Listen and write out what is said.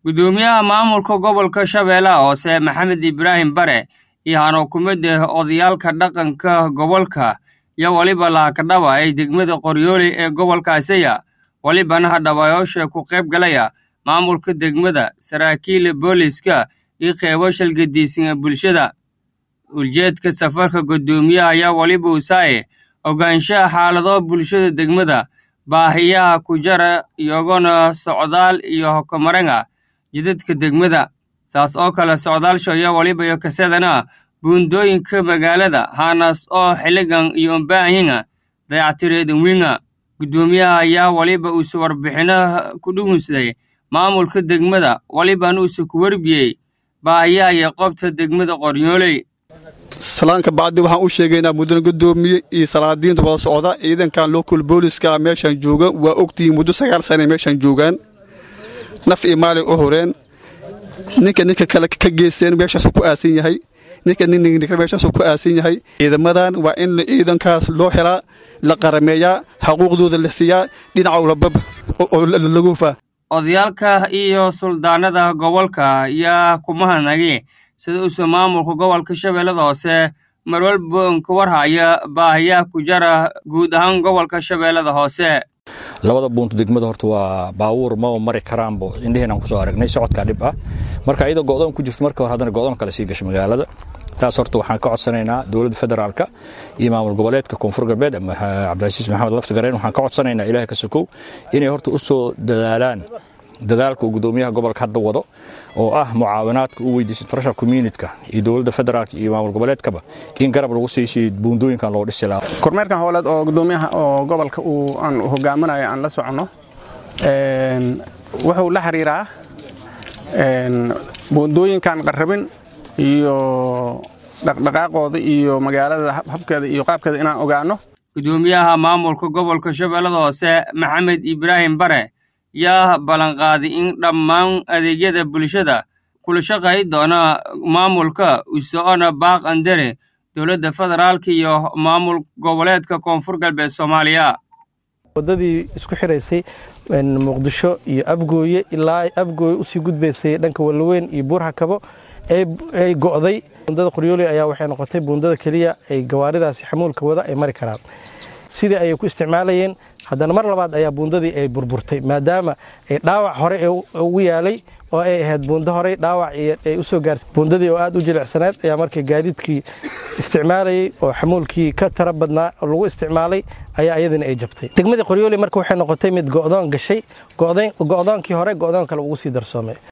gudoomiyaha maamulka gobolka shabeellaha hoose maxamed ibraahim bare iyo hanuukumada odayaalka dhaqanka gobolka iyo weliba lahakadhaba ee degmada qoryooley ee gobolka asaya welibana hadhabayoosha ku qayb galaya maamulka degmada saraakiila booliska iyo qeybo shalgadiisan ee bulshada ujeedka safarka gudoomiyaha ayaa weliba usaaye ogaanshaha xaalado bulshada degmada baahiyaha ku jara iyagona socdaal iyo hokomarenga jidadka degmada saas oo kale socdaalsha iyo weliba iyo kasadana buundooyinka magaalada hanas oo xiligan iyo umbaahinga dayactireedan winga gudoomiyaha ayaa weliba uuse warbixinaha ku dhugunsaday maamulka degmada welibana uuse ku warbiyey baahiyaha iyo qobta degmada qoryooley salaanka bacdi waxaan u sheegaynaa mudane gudoomiye iyo salaadiinta wada socda ciidankan local booliska meeshaan jooga waa ogtihiin muddo sagaal sana meeshaan joogaan naf iyo maalay u horeen ninka ninka kale ka geysteen meeshaasu ku aasan yahay ninka ninninka meeshaasu ku aasan yahay ciidamadan waa in ciidankaas loo helaa la qarameeyaa xaquuqdooda la siiyaa dhinaca labab oo lagu hufaa odayaalka iyo suldaanada gobolka ayaa kumahanagi sida uuse maamulka gobolka shabeellada hoose marwalba ka warhaya baahiyaha ku jara guud ahaan gobolka shabeellada hoose labada buunta degmada horta waa baabuur maba mari karaanbo indheheenaan kusoo aragnay socodkaa dhib ah marka iyadoo go'doon ku jirto marka hore haddana go'doon kale sii gasha magaalada taas horta waxaan ka codsanaynaa dowladda federaalka iyo maamul goboleedka koonfur galbeed ama cabdilcasiis maxamed laftigareen waxaan ka codsanaynaa ilaahay ka sokow inay horta u soo dadaalaan dadaalka uu gudoomiyaha gobolka hadda wado oo ah mucaawinaadka u weydiisay international communityka iyo dowladda federaalka iyo maamul goboleedkaba in garab lagu siisay buundooyinkan loo dhisi lahaa kormeerkan howleed oo gudoomiyaha oo gobolka uu aan hogaaminayo aan la soconno wuxuu la xiriiraa buundooyinkan qarrabin iyo dhaqdhaqaaqooda iyo magaalada habkeeda iyo qaabkeeda inaan ogaanno gudoomiyaha maamulka gobolka shabeellada hoose maxamed ibraahim bare yaa ballanqaaday in dhammaan adeegyada bulshada kula shaqay doona maamulka usoona baaq andere dowladda federaalka iyo maamul goboleedka koonfur galbeed soomaaliya wadadii isku xiraysay muqdisho iyo afgooye ilaa afgooye usii gudbaysay dhanka wallaweyn iyo buurhakabo ay go'day buundada qoryooley ayaa waxay noqotay buundada keliya ay gawaaridaasi xamuulka wada ay mari karaan sidii ayay ku isticmaalayeen haddana mar labaad ayaa buundadii ay burburtay maadaama ay dhaawac hore ugu yaalay oo ay ahayd buundo horey dhaawac ay u soo gaartay buundadii oo aad u jilicsaneed ayaa markii gaadiidkii isticmaalayey oo xamuulkii ka tara badnaa lagu isticmaalay ayaa iyadina ay jabtay degmadii qoryooley marka waxay noqotay mid go'doon gashay go'doonkii hore go'doon kale ugu sii darsoomay